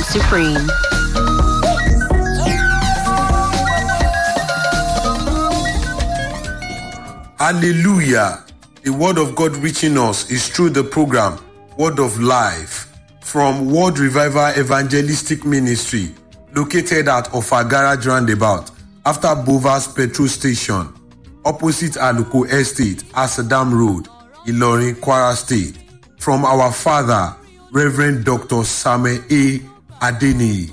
supreme. Hallelujah. The word of God reaching us is through the program Word of Life from World Revival Evangelistic Ministry located at Ofagara Roundabout after Bovas Petrol Station opposite Aluko Estate, Asadam Road, Ilorin, Kwara State. From our father, Reverend Dr. Samuel A. Adeni.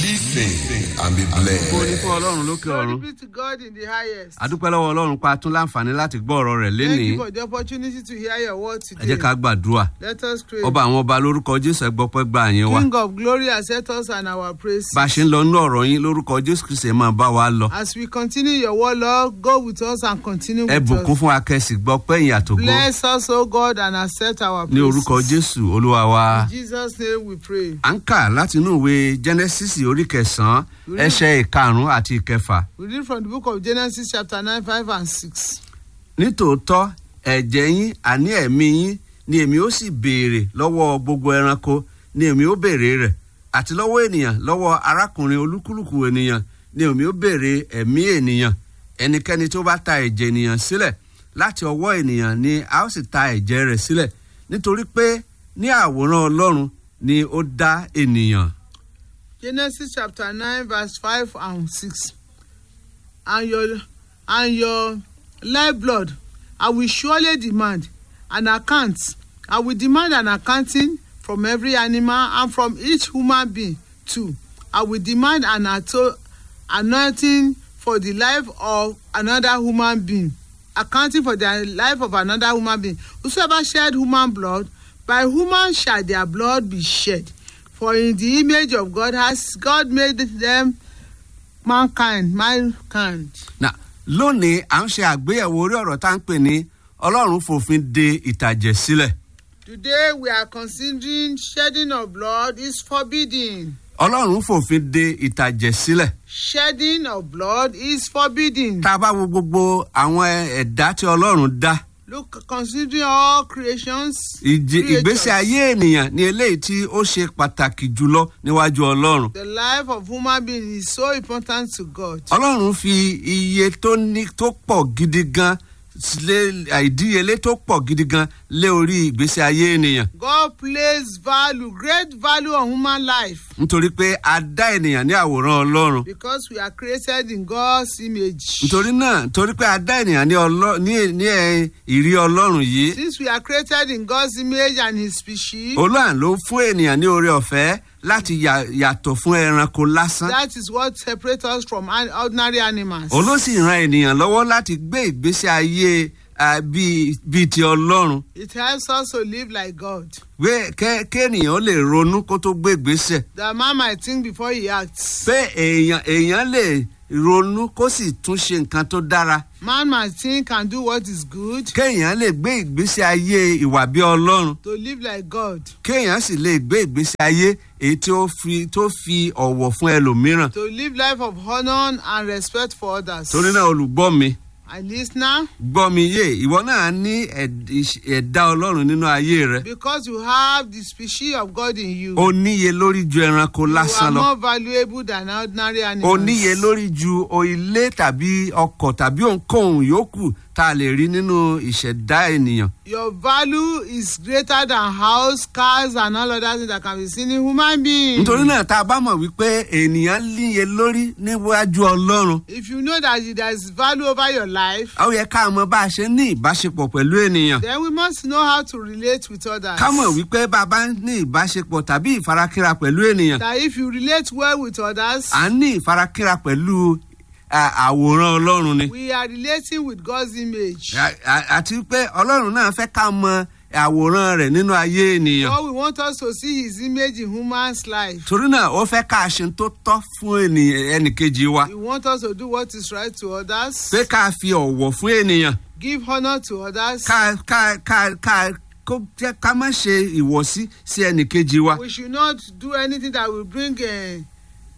Listen and be Ògo ni blessed. fún ọlọ́run lókè Glory ọ̀run be to God in the highest. adúpẹ́ lọ́wọ́ ọlọ́run pa tún láǹfààní láti gbọ́ ọ̀rọ̀ rẹ̀ Thank lénìí you for the opportunity to hear your word ẹ today. jẹ́ ká gbàdúrà Let us pray. ọba àwọn ọba lórúkọ jésù ẹgbọ́pẹ́ gba àyẹn wa King of glory, accept us and our praise. bá a ṣe ń lọ nínú ọ̀rọ̀ yín lórúkọ jésù kristi ẹ máa bá wa lọ As we continue your word, Lord, go with us and continue ẹ with bùkún us. fún akẹ́sì gbọ́pẹ́ ìyìn àtògbó Bless us, O God, and accept our ní praise. orúkọ jésù olúwa wa. In Jesus' name we pray. à ń kà láti inú ìwé genesis orí kẹsàn-án ẹsẹ̀ ìkarùn-ún àti ìkẹfà We read from the book of Genesis, chapter 9, 5, and 6. nítòótọ́ ẹ̀jẹ̀ yín àní ẹ̀mí yín ni èmi ó sì béèrè lọ́wọ́ gbogbo ẹranko ni èmi ó béèrè rẹ̀ àti lọ́wọ́ ènìyàn lọ́wọ́ arákùnrin olúkúlùkù ènìyàn ni èmi ó béèrè ẹ̀mí ènìyàn ẹnikẹ́ni tó bá ta ẹ̀jẹ̀ ènìyàn sílẹ̀ láti ọwọ́ ènìyàn ni a ó sì ta ẹ̀jẹ̀ rẹ̀ sílẹ̀ nítorí pé ní àwòrán ọlọ́run ni ó dá ènìyàn. Genesis chapter 9, verse 5 and 6. And your, and your lifeblood, I will surely demand an account. I will demand an accounting from every animal and from each human being too. I will demand an ato- anointing for the life of another human being. Accounting for the life of another human being. Whosoever shed human blood, by human shall their blood be shed. For in the image of God has God made them mankind, mankind. Nà lónìí à ń ṣe àgbéyẹ̀wò orí ọ̀rọ̀ tá à ń pè ní ọlọ́run fòfin de ìtàjẹ̀ sílẹ̀. Today we are considering shedding of blood is forbidden. ọlọ́run fòfin de ìtàjẹ̀ sílẹ̀. Shedding of blood is forbidden. tá a bá wo gbogbo àwọn ẹ̀dá tí ọlọ́run dá Look, considering all creations, ìjì- creatures, ìgbésí ayé ènìyàn ní eléyìí tí ó ṣe pàtàkì jùlọ níwájú ọlọ́run. the life of human being is so important to God. ọlọ́run fi iye tó ní tó pọ̀ gidi gan lé ìdíyelé tó pọ̀ gidi gan lé orí ìgbésí ayé ènìyàn. God placed value, great value on human life nítorí pé a dá ènìyàn ní àwòrán ọlọ́run. because we are created in God's image. nítorí náà nítorí pé a dá ènìyàn ní ọlọ́ ní ní ẹ ìrí ọlọ́run yìí Since we are created in God's image and His species, olóhàn ló fún ènìyàn ní oore ọ̀fẹ́ láti yà- yàtọ̀ fún ẹranko lásán that is what separates us from an- ordinary animals. òun ló sì ran ènìyàn lọ́wọ́ láti gbé ìgbésí ayé ah, bíi bíi ti ọlọ́run It helps us to live like God. pé kẹ́- kéènìyàn ó lè ronú kó tó gbé ìgbésẹ̀ The man might think before he acts. pé èèyàn èèyàn lè ronú kó sì tún ṣe nǹkan tó dára Man might think and do what is good kéèyàn lè gbé ìgbésí ayé ìwà bí ọlọ́run to live like God, kéèyàn sì lè gbé ìgbésí ayé èyí tí ó fi tó fi ọ̀wọ̀ fún ẹlòmíràn to live life of honor and respect for others. torí náà olùgbọ́ mi And listener, gbọ́ mi yé ìwọ náà ní ẹ̀d- ìṣ- ẹ̀dá ọlọ́run nínú ayé rẹ because you have the species of God in you, ó níye lórí ju ẹranko you are lásán lọ more valuable than ordinary ó animals. níye lórí ju o ilé tàbí ọkọ̀ tàbí ohunkóhun yòókù tá a lè rí nínú ìṣẹ̀dá ènìyàn Your value is greater than house, cars, and all other things that can be seen in human beings. nítorí náà tá a bá mọ̀ wípé ènìyàn níye lórí níwájú ọlọ́run If you know that there is value over your life, ó yẹ ká mọ bá a ṣe ní ìbáṣepọ̀ pẹ̀lú ènìyàn then we must know how to relate with others. ká mọ̀ wípé bá a bá ní ìbáṣepọ̀ tàbí ìfarakínra pẹ̀lú ènìyàn That if you relate well with others, à ń ní ìfarakínra pẹ̀lú à, àwòrán ọlọ́run ni we are relating with God's image. À- à- àti pé ọlọ́run náà fẹ́ ká mọ àwòrán rẹ̀ nínú ayé ènìyàn God we want us to see His image in human's life. torí náà ó fẹ́ ká ṣe tó tọ́ fún ènìyàn- ẹnìkejì wa He wants us to do what is right to others, pé ká fi ọ̀wọ̀ fún ènìyàn give honor to others. ká ká ká ká kó jẹ́ ká má ṣe ìwọ̀sí sí ẹnìkejì wa We should not do anything that will bring uh,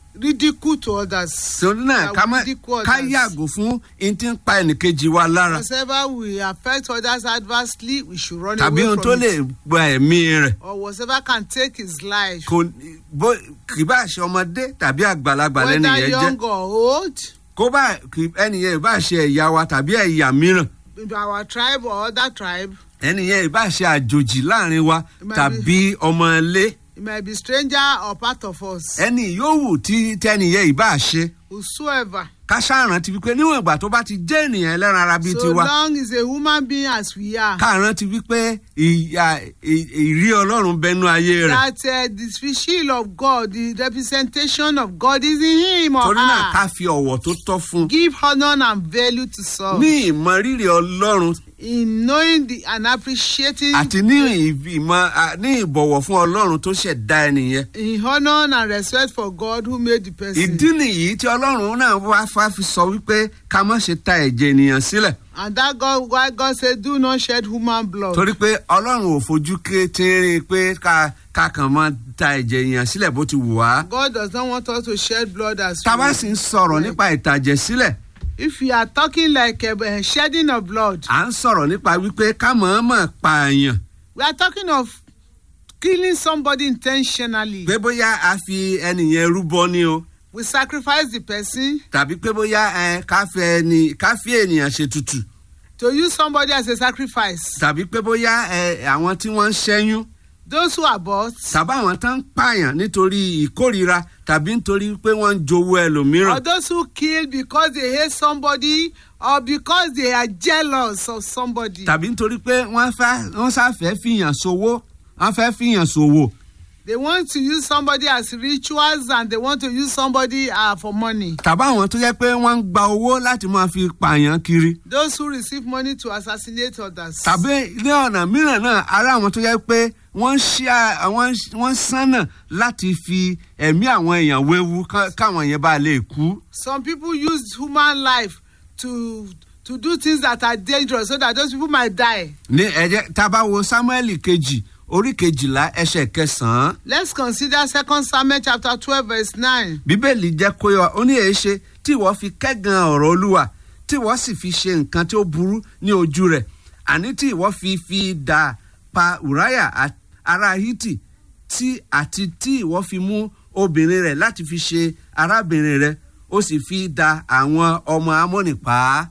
ridicule to others. torí náà That ká we má ridicule ká others. yàgò fún n tí ń pa ẹnìkejì wa lára Whatever will affect others adversely, we should run tàbí away ohun tó from lè it. gba ẹ̀mí rẹ̀ Or whatever can take his life. kò bó kì bá ṣe ọmọdé tàbí àgbàlagbà lẹ́nu Whether yẹn jẹ́ young or old, kó bá kì ẹnìyẹn ìbá ṣe ẹ̀yà wa tàbí ẹ̀yà mìíràn in our tribe or other tribe, ẹnìyẹn ìbá ṣe àjòjì láàrin wa It might tàbí ọmọ ilé it might be stranger or part of us. ẹni yòówù tí tẹnìyẹn ìbá ṣe Whosoever. ká ṣàrántí wípé níwọ̀n ìgbà tó bá ti jẹ́ ènìyàn ẹlẹ́ran ara bíi So tiwa long is a human being as we are. ká rántí wípé ìyà ì- ìrí ọlọ́run bẹnu ayé rẹ̀ that uh, the species of God, the representation of God is in him or torí náà ká her. fi ọ̀wọ̀ tó tọ́ fún un Give honor and value to some ní ìmọrírì ọlọ́run in knowing the and appreciating àti ní ìmọ̀ à- ní ìbọ̀wọ̀ fún ọlọ́run tó ṣẹ̀dá ẹnìyẹn in honor and respect for God who made the person. ìdí nìyí tí ọlọ́run náà wá fá fi sọ wípé ká má ṣe ta ẹ̀jẹ̀ ènìyàn sílẹ̀ And that God, why God said, "Do not shed human blood." torí pé ọlọ́run ò fojú kéétìrín pé ká ká kàn máa ta ẹ̀jẹ̀ ènìyàn sílẹ̀ bó ti wù wá. God does not want us to shed blood as tá a bá we- sì ń sọ̀rọ̀ nípa ìtàjẹ̀ sílẹ̀ If we are talking like a, shedding of blood, à ń sọ̀rọ̀ nípa wípé ká mọ̀ọ́mọ̀ pààyàn we are talking of killing somebody intentionally. pé bóyá a fi ẹnìyẹn rúbọ ni o We sacrifice the person tàbí pé bóyá ẹ ká fẹ́ ẹni ká fi ènìyàn ṣètùtù to use somebody as a sacrifice. tàbí pé bóyá ẹ àwọn tí wọ́n ń ṣẹ́yún Those who abort tàbí àwọn tó ń pààyàn nítorí ìkórira tàbí nítorí pé wọ́n ń jowó ẹlòmíràn or those who kill because they hate somebody or because they are jealous of somebody. tàbí nítorí pé wọ́n fẹ́ wọ́n sáfẹ́ fìyàn ṣòwò wọ́n fẹ́ fìyàn ṣòwò They want to use somebody as rituals and they want to use somebody uh, for money. tàbí àwọn tó yẹ pé wọ́n ń gba owó láti máa fi pààyàn kiri Those who receive money to assassinate others. tàbí ní ọ̀nà mìíràn náà ara àwọn tó yẹ pé wọ́n ṣí à- àwọn wọ́n sánà láti fi ẹ̀mí àwọn èèyàn wéwu ká- káwọn yẹn bá lè kú. Some people use human life to to do things that are dangerous so that those people might die. ní ẹ̀jẹ̀ tá a bá wo samuel kejì orí kejìlá ẹsẹ̀ kẹsàn-án Let's consider Second Samuel chapter twelve verse nine. bíbélì jẹ́ kó yọ ó ní èé ṣe tí ìwọ fi kẹ́gàn ọ̀rọ̀ olúwa tí ìwọ sì fi ṣe nǹkan tí ó burú ní ojú rẹ̀ àní tí ìwọ fi fi dà pa uriah a- ará hiti tí àti tí ìwọ fi mú obìnrin rẹ̀ láti fi ṣe arábìnrin rẹ̀ ó sì fi da àwọn ọmọ amóni pa á.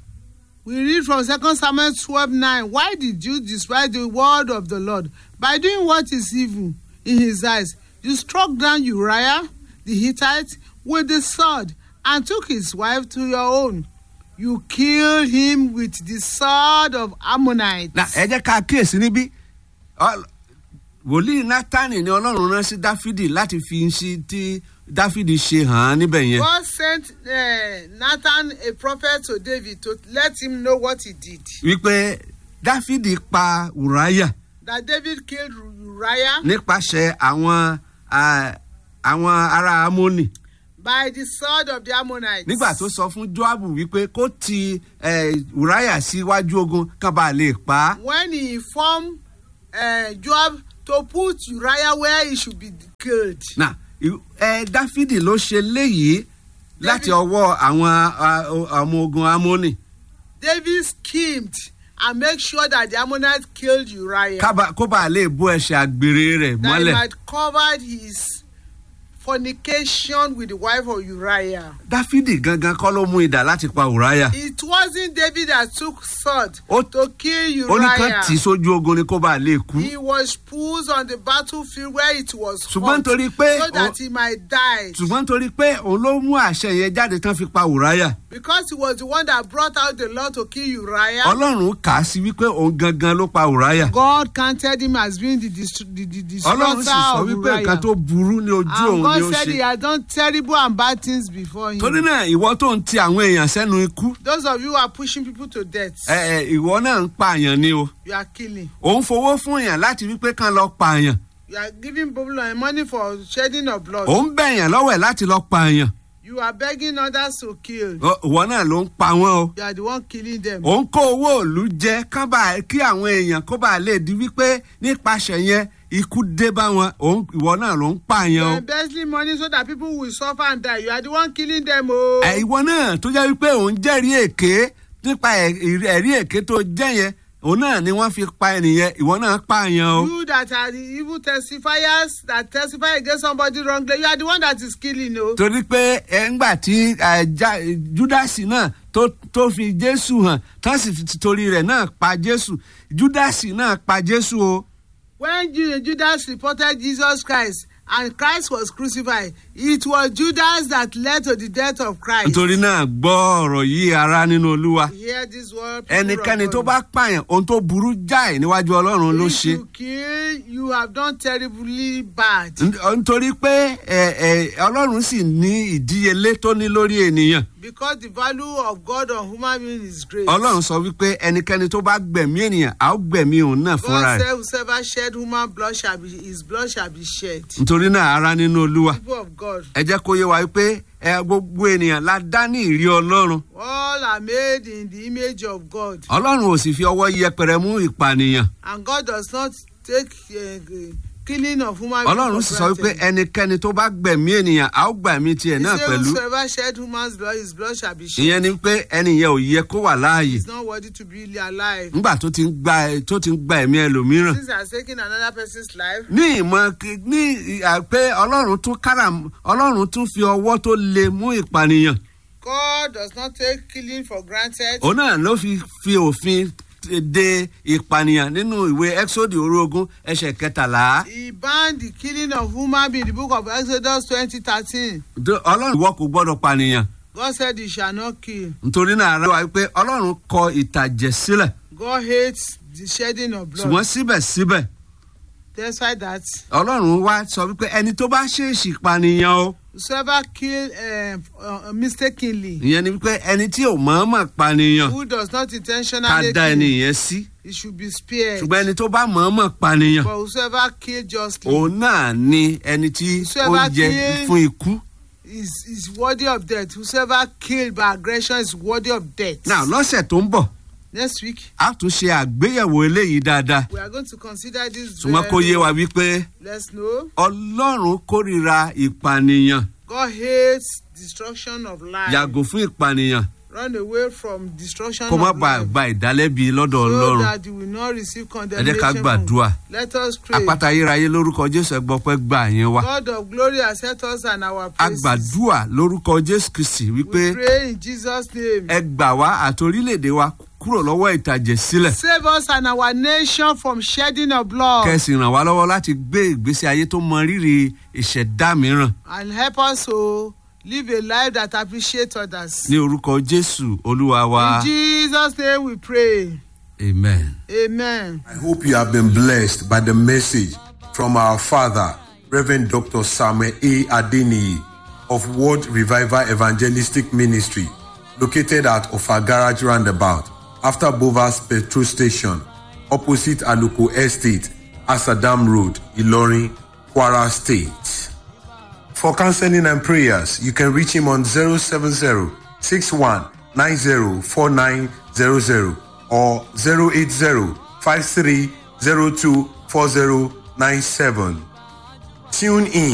We read from Second Samuel twelve nine. Why did you despise the word of the Lord by doing what is evil in his eyes? You struck down Uriah the Hittite with the sword and took his wife to your own. You killed him with the sword of Ammonites. na ẹ jẹ́ ká kíyèsí níbí Ọ- wòlíì nátánì ni ọlọ́run rán sí dáfídì láti fi ṣe tí dáfídì ṣe hàn án níbẹ̀ yẹn. God sent uh, Nathan, a prophet, to David to let him know what he did. wípé dáfídì pa ùráyà That David killed Uriah nípasẹ̀ àwọn à, àwọn ará amóni by the sword of the Ammonites. nígbà tó sọ fún joabu wípé kó ti eh, ùráyà síwájú ogun kán bá lè pa á. when he informed uh, Joab to put Uriah where he should be killed. na i- ẹ dáfídì ló ṣe léyìí láti ọwọ́ àwọn a- ọmọ ogun amóni David schemed and make sure that the Ammonites killed Uriah. kábà- kó bá lè bó ẹsẹ̀ àgbèrè rẹ̀ that he mọ́lẹ̀. might cover his fornication with the wife of Uriah. dáfídì gangan kọ́ ló mú idà láti pa ùráyà. It wasn't David that took sword Ó- to kill ó ní kán Uriah. tì í sójú ogun ni kó bá lè kú. He was put on the battlefield where it was Ṣùgbọ́n hot nítorí pé so that ó- he might die. ṣùgbọ́n torí pé òun ló mú àṣẹ yẹn jáde tán fi pa ùráyà. Because he was the one that brought out the law to kill Uriah. ọlọ́run kà á sí wípé òun gangan ló pa ùráyà. God counted him as being the, distr- the, the, the ọlọ́run sì slaughter sọ of wípé nǹkan Uriah. tó burú ní ojú And òun God ni ó said he ṣe. had done terrible and bad things before him. torí náà ìwọ tó ń ti àwọn èèyàn sẹ́nu ikú Those of you who are pushing people to death, ẹ, ẹ, ìwọ náà ń pààyàn ni o. you are killing. òun fowó fún èèyàn láti wípé kán lọ pààyàn. You are giving people uh, money for shedding of blood. òun bẹ̀yàn lọ́wọ́ ẹ̀ láti lọ pààyàn. You are begging others to kill. Ọ- ìwọ náà ló ń pa wọ́n o. You are the one killing them. òun kó owó òlu jẹ kán bá kí àwọn èèyàn kó bá lè di wípé nípasẹ̀ yẹn ikú dé bá wọn òun ìwọ náà ló ń pààyàn o. embezzling money so that people will suffer and die you are the one killing them o. ẹ ìwọ náà tó jẹ́ wípé òun jẹ́rìí èké nípa ẹ̀- ẹ̀rí èké tó jẹ́ yẹn òun náà ni wọ́n fi pa ẹnìyẹn ìwọ náà pààyàn o. you that are the evil testifiers that testify against somebody wrongly you are the one that is killing o. torí pé ẹ ńgbà tí ẹ, Já- júdásì náà tó tó fi jésù hàn tán sì fi torí rẹ̀ náà pa jésù júdásì náà pa jésù o. when Ju- judas reported jesus christ and christ was crucified it was judas that led to the death of christ. nítorí náà gbọ́ ọ̀rọ̀ yìí ara nínú olúwa hear this word. people of ẹnikẹ́ni tó God. bá pààyàn ohun tó burú jáì níwájú ọlọ́run ló if ṣe. you kill you have done terribly bad. N- nítorí pé ẹ, ẹ, ọlọ́run sì ní ìdíyelé tó ní lórí ènìyàn because the value of God on human being is great. ọlọ́run sọ wípé ẹnikẹ́ni tó bá gbẹ̀mí ènìyàn á ó gbẹ̀mí òun náà fúnra God rẹ̀ said whosoever shed human blood shall be his blood shall be shed. nítorí náà ara nínú olúwa people of God ẹ jẹ́ kó yé wa wípé ẹ gbogbo ènìyàn la dá ní ìrí ọlọ́run all are made in the image of God ọlọ́run ò sì fi ọwọ́ yẹpẹrẹ mú ìpànìyàn and God does not take uh, killing of human being ọlọ́run for sì sọ wípé granted. ẹnikẹ́ni tó bá gbẹ̀mí ènìyàn á ó gbẹ̀mí tiẹ̀ He náà said pẹ̀lú whosoever shed human's blood his blood shall be shed. ìyẹn ni pé ẹnìyẹn ò yẹ kó wà láàyè He is not worthy to be alive. ńgbà tó ti ń gba tó ti ń gba ẹ̀mí ẹlòmíràn Since he has taken another person's life ní ìmọ̀ kí- ní ìhà pé ọlọ́run tún kára ọlọ́run tún fi ọwọ́ tó le mú ìpànìyàn God does not take killing for granted. òun náà ló fi fi òfin de ìpànìyàn nínú ìwé exodus orógún ẹsẹ̀ kẹtàlá He banned the killing of human being in the book of Exodus twenty thirteen. Do- ọlọ́run ìwọ kò gbọ́dọ̀ pànìyàn God said he shall not kill. nítorí náà ara wa pé ọlọ́run kọ ìtàjẹ̀ sílẹ̀ God hates the shedding of blood. ṣùgbọ́n síbẹ̀síbẹ̀ Despite that, ọlọ́run wá sọ wípé ẹni tó bá ṣèèṣì pànìyàn o whosoever kill um, uh, mistakenly, ìyẹn ni wípé ẹni tí ò mọ̀ọ́mọ̀ pànìyàn who does not ká intentionally dá ẹni kill, yẹn sí he should be spared. ṣùgbọ́n ẹni tó bá mọ̀ọ́mọ̀ pànìyàn But whosoever kill justly òun náà ni ẹni tí ó Whosoever yẹ kill- fún ikú. is, is worthy of death. Whosoever killed by aggression is worthy of death. náà lọ́sẹ̀ tó ń bọ̀ Next week, a tún ṣe àgbéyẹ̀wò eléyìí dáadáa we are going to consider this. ṣùgbọ́n kó yé wa wípé Let's know ọlọ́run kórìíra ìpànìyàn God hates destruction of life. yàgò fún ìpànìyàn Run away from destruction kó má of bàa life. gba ìdálẹ́bi lọ́dọ̀ so ọlọ́run that you will not receive ẹ jẹ́ condemnation. ká from- gbàdúrà Let us pray. àpáta ayérayé lórúkọ jésù ẹgbọ́pẹ́ gbà yẹn wá God of glory accept us and our a praises. gbàdúrà lórúkọ jésù kristi wípé We pray in Jesus' name. ẹ gbà wá àti orílẹ̀-èdè wa kúrò lọ́wọ́ ìtàjẹ̀ sílẹ̀ Save us and our nation from shedding of blood. kẹsì ràn wá lọ́wọ́ láti gbé ìgbésí ayé tó mọ rírì ìṣẹ̀dá mìíràn And help us to live a life that appreciates others. ní orúkọ jésù olúwa wa In Jesus' name we pray. amen. Amen. I hope you have been blessed by the message from our father, Reverend Dr. Samuel A. Adeniyi of World Revival Evangelistic Ministry, located at Ofa Garage Roundabout, after Bovas Petrol Station, opposite Aluko Estate, Asadam Road, Ilorin, Kwara State. For counseling and prayers, you can reach him on 070 61 90 4900 or 080 5302 4097. Tune in